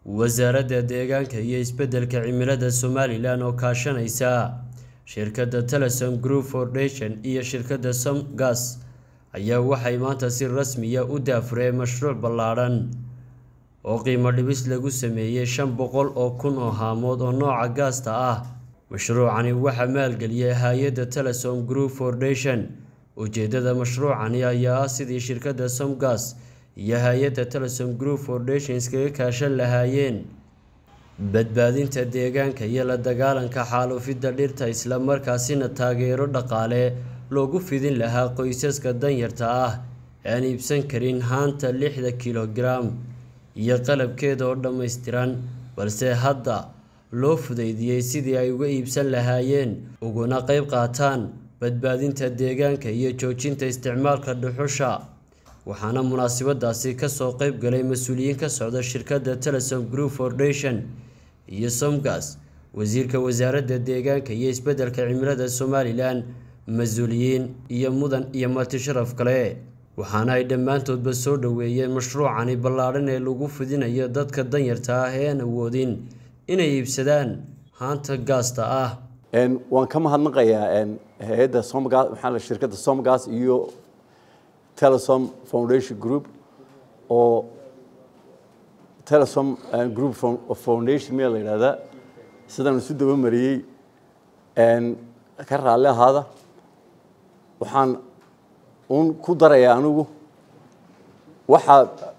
wasaaradda deegaanka iyo isbeddelka cimilada somalilan oo kaashanaysa shirkadda telesom group foundation iyo shirkadda somgas ayaa waxay maanta si rasmiya u daafureen mashruuc ballaadhan oo qiimo dhibis lagu sameeyey shan boqol oo kun oo haamood oo nooca gaasta ah mashruucani waxaa maalgeliyay hay-adda telesom group foundation ujeedada mashruucani ayaa ah sidii shirkadda somgas iyo hay-adda telesom group foundation iskaga kaashan lahaayeen badbaadinta deegaanka iyo la dagaalanka xaalufidda dhirta islamarkaasina taageero dhaqaale loogu fidin lahaa qoysaska danyarta ah aan iibsan karin haanta lixda kilogaram iyo qalabkeeda oo dhammaystiran balse hadda loo fudaydiyey sidii ay uga iibsan lahaayeen uguna qeyb qaataan badbaadinta deegaanka iyo joojinta isticmaalka dhuxusha waxaana munaasabadaasi kasoo qeyb galay mas-uuliyiin ka socda shirkadda telesom group foundation iyo somgas wasiirka wasaaradda deegaanka iyo isbeddelka cimilada somalilan mas-uuliyiin iyo mudan iyo marti sharaf kale waxaana ay dhammaantoodba soo dhoweeyeen mashruucani ballaadhan ee lagu fidinayo dadka danyarta ah ee aan awoodin inay iibsadaan haanta gaasta ah waan ka mahadnaqayaa hay-adda somgas maxaa shirkadda somgas iyo telesom foundation group oo telesom group foundation miyaa la yidhahdaa sidaan isu daba mariyey ka raalli ahaada waxaan un ku darayaa anigu waxaa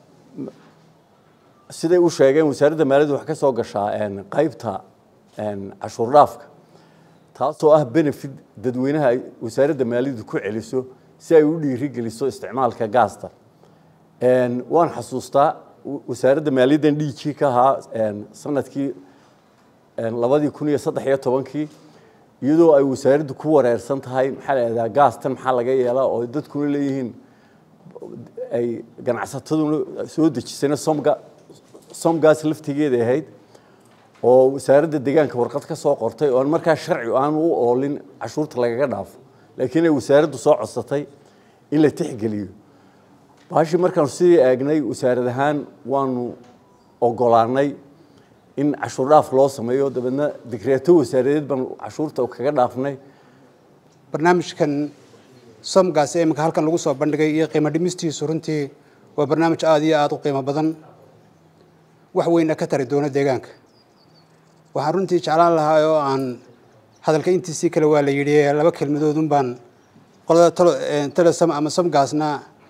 siday u sheegeen wasaaradda maaliyadda wax ka soo gashaa qaybta cashuur dhaafka taasoo ah benefit dadweynaha ay wasaaradda maaliyaddu ku celiso si ay u dhiirigeliso isticmaalka gaasta waan xasuustaa wasaaradda maaliyaddan d g ka ahaa sanadkii labadii kun iyo saddex iyo tobankii iyadoo ay wasaaraddu ku wareersan tahay maxaa la ihahdaa gaastan maxaa laga yeelaa oo dadkuna leeyihiin ay ganacsataduna soo dejisayna somga somgaas laftigeeda ahayd oo wasaaradda deegaanka warqad ka soo qortay oo markaa sharci aan u oolin cashuurta lagaga dhaafo laakiin ay wasaaraddu soo codsatay in la tixgeliyo baashii markaanu sidii eegnay wasaarad ahaan waanu ogolaanay in cashuur dhaaf loo sameeyo dabeedna digreeto wasaaradeed baan cashuurta kaga dhaafnay barnaamijkan somgaas ee iminka halkan lagu soo bandhigay iyo qiimo dhimistiisu runtii waa barnaamij aada iyo aada u qiimo badan wax weyna ka tari doono deegaanka waxaan runtii jeclaan lahaa oo aan hadalka intiisii kale waa la yidhi laba kelmadoodun baan qolada telesom ama somgaasna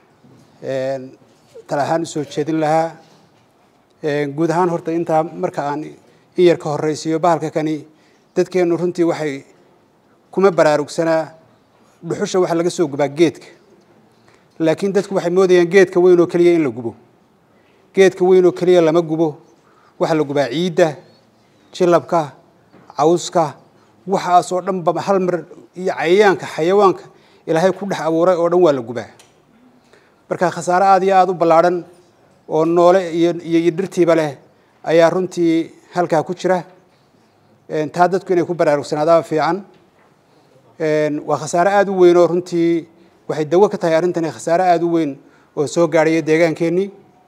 tala ahaan usoo jeedin lahaa guud ahaan horta intaa marka aan in yar ka horraysiiyo bahalka kani dadkeennu runtii waxay kuma baraarugsanaa dhuxusha waxa laga soo gubaa geedka laakiin dadku waxay moodayaan geedka weyn oo keliya in la gubo geedka weyn oo keliya lama gubo waxaa la gubaa ciidda jilabka cawska waxaasoo dhanba hal mar iyo cayayaanka xayawaanka ilaahay ku dhex abuuray oo dhan waa la gubaa marka khasaare aada iyo aada u ballaadhan oo noole iyo iyo dhirtiiba leh ayaa runtii halkaa ku jira taa dadku inay ku baraarugsanaadaaba fiican waa khasaare aada u weyn oo runtii waxay dawo ka tahay arrintani khasaare aada u weyn oo soo gaadhaya deegaankeenii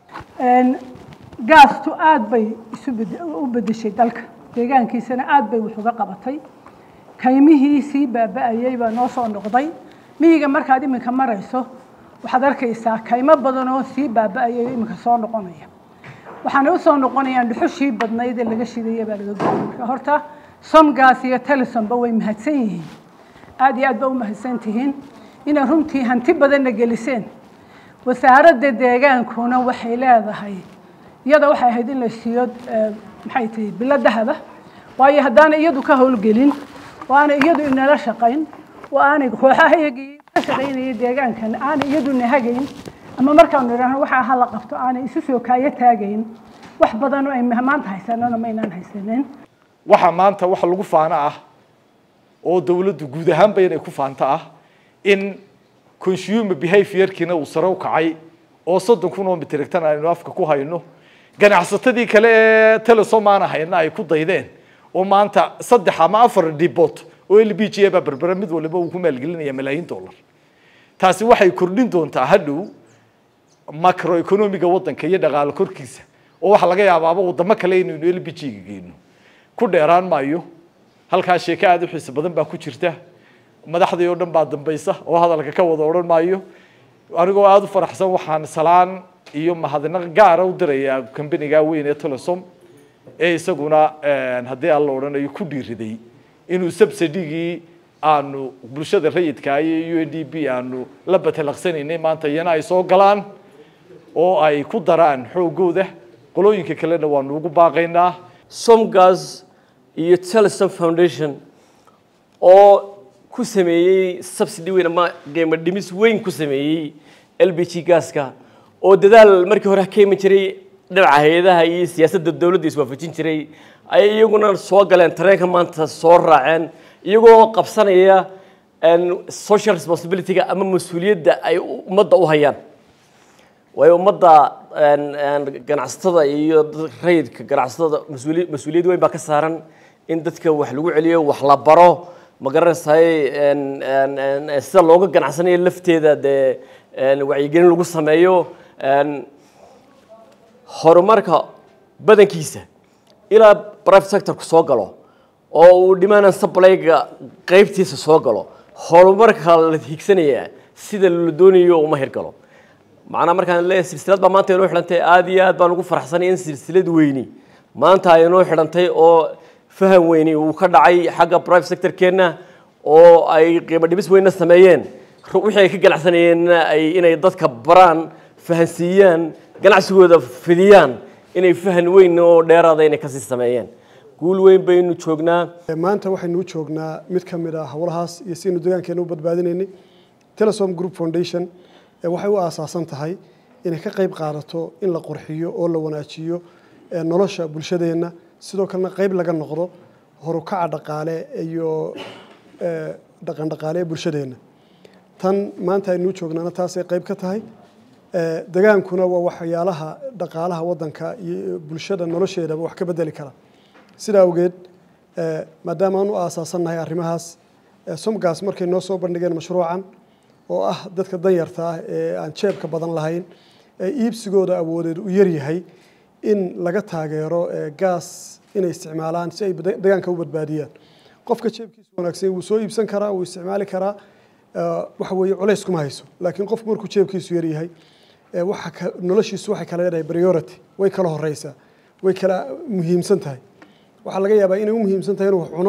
gaastu aada bay isu u bedeshay dalka deegaankiisana aada bay wax uga qabatay kaymihii sii baaba-ayey baa noo soo noqday miyiga markaad iminka marayso waxaad arkaysaa kaymo badan oo sii baaba-ayay iminka soo noqonaya waxaana usoo noqonayaan dhuxushii badnayd ee laga shidaya baa laga goyay marka horta somgaas iyo telesomba way mahadsan yihiin aada iyo aad ba u mahadsan tihiin inay runtii hanti badanna geliseen wasaaradda deegaankuna waxay leedahay iyada waxay ahayd in la siiyo maxay tahay bilo dahaba waayo haddaana iyadu ka howlgelin oo aanay iyadu inala shaqayn oo aanay kooxahayagii ka shaqaynayay deegaankan aanay iyadu nahagayn ama markaanu idhaahno waxa ha la qabto aanay isu soo kaayo taagayn wax badan oo ay maanta haysanana maynaan haysanin waxa maanta wax lagu faano ah oo dawladdu guud ahaanba inay ku faanto ah in consumer behaviorkiina uu sare u kacay oo soddon kun oo mitrigtan aynu afka ku hayno ganacsatadii kale ee telesom aan hayna ay ku daydeen oo maanta saddex ama afar dibot oo l b g baa berbera mid waliba uu ku maalgelinaya malaayiin dollar taasi waxay kordhin doontaa hadhow macroeconomiga waddanka iyo dhaqaale korkiisa oo waxaa laga yaabaaba wadamo kale inaynu l b g ga geyno ku dheeraan maayo halkaa sheeko aada u xiiso badan baa ku jirta madaxdii oo dhan baa dambaysa oo hadalka ka wada odhan maayo anigoo aada u faraxsan waxaan salaan iyo mahadnaq gaara u dirayaa kambaniga weyn ee telesom ee isaguna haddii aan la odhanayo ku dhiiriday inuu subsidygii aanu bulshada rayidka iyo u n d b aanu la batalaqsanaynay maanta iyana ay soo galaan oo ay ku daraan xoogooda qolooyinka kalena waanu ugu baaqaynaa somgas iyo telesom foundation oo ku sameeyey subsidy weyn ama qiimo dhimis weyn ku sameeyey l b g gaska oo dadaal markii hore ka iman jiray dhinaca hay-adaha iyo siyaasadda dowladda iswaafajin jiray ay iyaguna soo galeen tareenka maanta soo raaceen iyagoo qabsanaya social responsibility-ga ama mas-uuliyadda ay ummadda u hayaan waayo ummadda ganacsatada iyo rayidka ganacsatada mas-uuli mas-uuliyad weyn baa ka saaran in dadka wax lagu celiyo wax la baro ma garanaysaay sida looga ganacsanayo lafteeda dee wacyigelin lagu sameeyo horumarka badankiisa ilaa private sectorku soo galo oo uu demand supplyga qaybtiisa soo galo horumarka la higsanaya sida la doonayo uma hirgalo macnaa markaan leeyahay silsilad baa maanta inoo xidhantay aada iyo aad baan ugu faraxsanay in silsilad weyni maanta ay inoo xidhantay oo faham weyni uu ka dhacay xagga private sectorkeenna oo ay qiimo dhibis weynna sameeyeen wixii ay ka ganacsanayeenna ay inay dadka baraan fahansiiyaan ganacsigooda fidiyaan inay fahan weyn oo dheeraada inay kasii sameeyeen guul weyn baynu joognaa maanta waxaynu u joognaa mid ka mid ah howlahaas iyo siaynu deegaankeena u badbaadinaynay telesom group foundation waxay u aasaasan tahay inay ka qayb qaadato in la qurxiyo oo la wanaajiyo nolosha bulshadeenna sidoo kalena qayb laga noqdo horukaca dhaqaale iyo dhaqan dhaqaale ee bulshadeenna tan maanta aynu u joognaana taasay qayb ka tahay degaankuna waa waxyaalaha dhaqaalaha waddanka iyo bulshada nolosheedaba wax ka bedeli kara sidaa awgeed maadaama aan u aasaasannahay arrimahaas somgas markay noo soo bandhigeen mashruucan oo ah dadka danyarta ah ee aan jeebka badan lahayn ee iibsigooda awoodeed u yaryahay in laga taageero gaas inay isticmaalaan si ay deegaanka u badbaadiyaan qofka jeebkiisu wanaagsan wuu soo iibsan karaa wuu isticmaali karaa waxa weeye culays kuma hayso laakiin qofku markuu jeebkiisu yaryahay waxa noloshiisu waxay kala leedahay priority way kala horeysaa way kala muhiimsan tahay waxaa laga yaabaa inay u muhiimsan tahay inuu wax cuno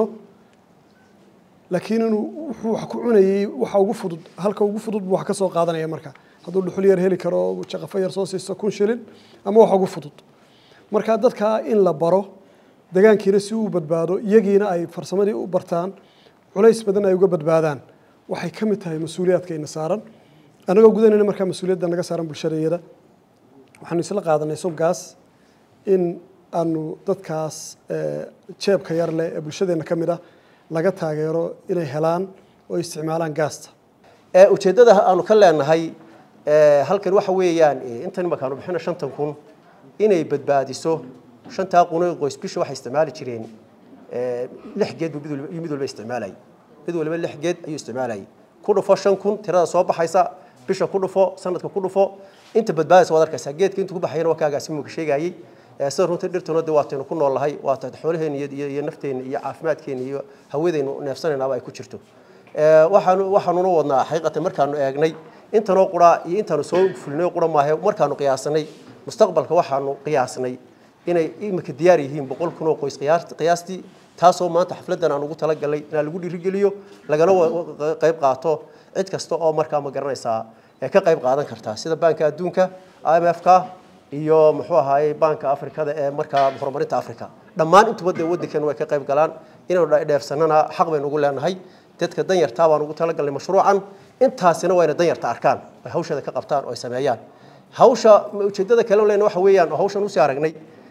laakiin inuu wuxuu wax ku cunayey waxa ugu fudud halka ugu fudud buu wax ka soo qaadanaya marka hadduu dhuxul yar heli karo jaqafo yar soo siisto kun shilin ama wax ugu fudud marka dadka in la baro degaankiina si uu badbaado iyagiina ay farsamadii u bartaan culays badan ay uga badbaadaan waxay ka mid tahay mas-uuliyaadkayna saaran annagoo gudanayna markaa mas-uuliyadda naga saaran bulshadayada waxaanu isla qaadanay somgaas in aanu dadkaas jeebka yar leh ee bulshadeenna ka mid ah laga taageero inay helaan oo isticmaalaan gaasta ujeeddada aanu ka leenahay halkan waxa weeyaan intan imakaanu bixino shantan kun inay badbaadiso shantaa qunoo qoys bisha waxay isticmaali jireen lix geed buu mid walba isticmaalayay mid walba lix geed ayuu isticmaalayay ku dhufo shan kun tirada soo baxaysa bisha ku dhufo sanadka ku dhufo inta badbaadaysa waad arkaysaa geedka intuu ku baxayana waa kaagaasi muka sheegayay sida runtii dhirtuna de waataynu ku nool nahay waa tahay xoolaheena iyo iyo nafteena iyo caafimaadkeena iyo hawadaynu neefsanaynaaba ay ku jirto waxaanu waxaanuna wadnaa xaqiiqatan markaanu eegnay intanoo quraa iyo intaanu soo fulinay qura maahe markaanu qiyaasanay mustaqbalka waxaanu qiyaasnay inay imika diyaar yihiin boqol kun oo qoys qiyaastii taasoo maanta xafladdan aan ugu talagalnay inaan lagu dhiirigeliyo lagana qayb qaato cid kasta oo markaa ma garanaysaa ka qayb qaadan kartaa sida baanka adduunka i m f ka iyo muxuu ahaayey baanka afrikada ee markaa horumarinta africa dhammaan intuba dee waddankeena way ka qayb galaan inaynu dheefsanana xaq baynu ugu leenahay dadka danyartaa baan ugu talagalnay mashruucan intaasina waa inay danyarta arkaan ay hawsheeda ka qabtaan oo ay sameeyaan hawsha ujeeddada kale lena waxa weeyaan hawshan usii aragnay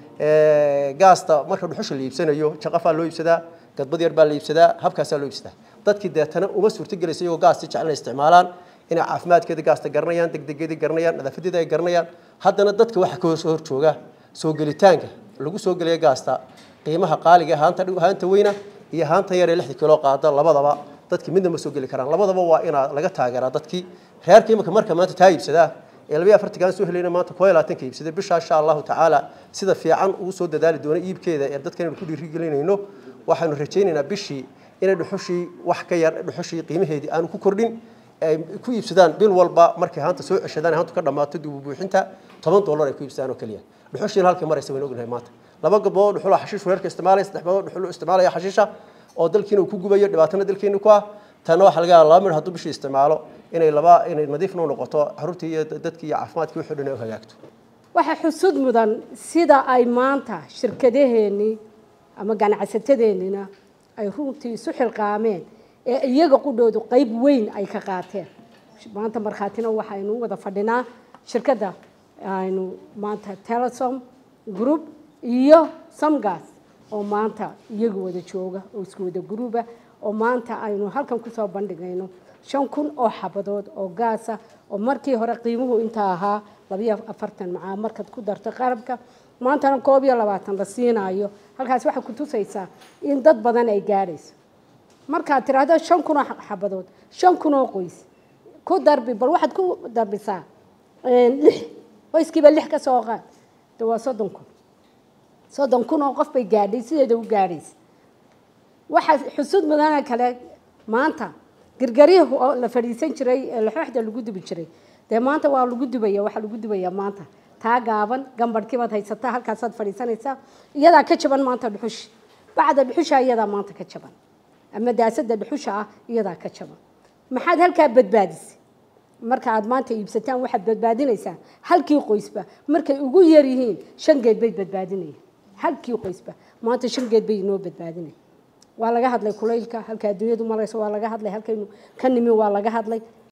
gaasta marka dhuxusha la iibsanayo jaqafaa loo iibsadaa gadbad yar baa la iibsadaa habkaasaa loo iibsadaa dadkii deetana uma suurtagelaysa iyagoo gaasti jecel inay isticmaalaan inay caafimaadkeeda gaasta garanayaan degdegeedii garanayaan nadaafadeeda ay garanayaan haddana dadka waxa ka soo horjooga soo gelitaanka lagu soo gelaya gaasta qiimaha qaaliga ee haanta haanta weyna iyo haanta yar ee lixda kilo qaada labadaba dadki midna ma soo geli karaan labadaba waa inaa laga taageeraa dadkii reerka imika marka maanta taa iibsadaa ee labayo afartankaan soo helayna maanta koo iyo labaatanka iibsaday bishaa insha allahu tacaala sida fiican ugu soo dadaali doono iibkeeda ee dadkan aynu ku dhiirigelinayno waxaanu rajaynaynaa bishii inay dhuxushii wax ka yar dhuxushii qiimaheedii aanu ku kordhin ay ku iibsadaan bil walba markay haanta soo ceshadaan haantu ka dhammaato dib u buuxinta toban dollar ay ku iibsadaan oo keliya dhuxushiina halkay maraysa waynu ognahay maanta laba gabdhood dhuxul xashiish weerarka isticmaalaya saddex gabdhood dhuxul isticmaalaya xashiisha oo dalkiina uu ku gubayo dhibaatana dalkeena ku ah tanna waxaa laga yaabaa laba mir hadduu bishii isticmaalo inay laba inay nadiifna u noqoto caruurtii iyo dadkii iyo caafimaadkii wixii dhan ay u hagaagto waxaa xusud mudan sida ay maanta shirkadaheennii ama ganacsatadeennina ay runtii isu xilqaameen ee iyaga qudhoodu qayb weyn ay ka qaateen maanta markhaatina waxaynu wada fadhinaa shirkadda aynu maanta telesom group iyo samgas oo maanta iyagu wada jooga oo isku wada gruuba oo maanta aynu halkan kusoo bandhigayno shan kun oo xabadood oo gaasa oo markii hore qiimuhu intaa ahaa labayo afartan macaa markaad ku darto qarabka maantana koob iyo labaatan la siinayo halkaas waxay ku tusaysaa in dad badan ay gaadhayso markaad tiraahdo shan kun oo xabadood shan kun oo qoys ku darbi bal waxaad ku darbisaa lix qoyskiiba lix ka soo qaad de waa soddon kun soddon kun oo qof bay gaadhay sideeda u gaadhaysa waxaa xusud mudana kale maanta gargarihu oo la fadhiisan jiray ee laxooxda lagu dubi jiray dee maanta waa lagu dubaya waxaa lagu dubaya maanta taa gaaban gambadhkii baad haysataa halkaasaad fadhiisanaysaa iyadaa ka jaban maanta dhuxushi bacda dhuxusha iyadaa maanta ka jaban ama daasada dhuxusha ah iyadaa ka jaban maxaad halkaa badbaadisay marka aad maanta iibsataan waxaad badbaadinaysaa halkii qoysba markay ugu yar yihiin shan geed bay badbaadinayaan halkii qoysba maanta shan geed bay inoo badbaadinaya waa laga hadlay kulaylka halka adduunyadu marayso waa laga hadlay halkaynu ka nimi waa laga hadlay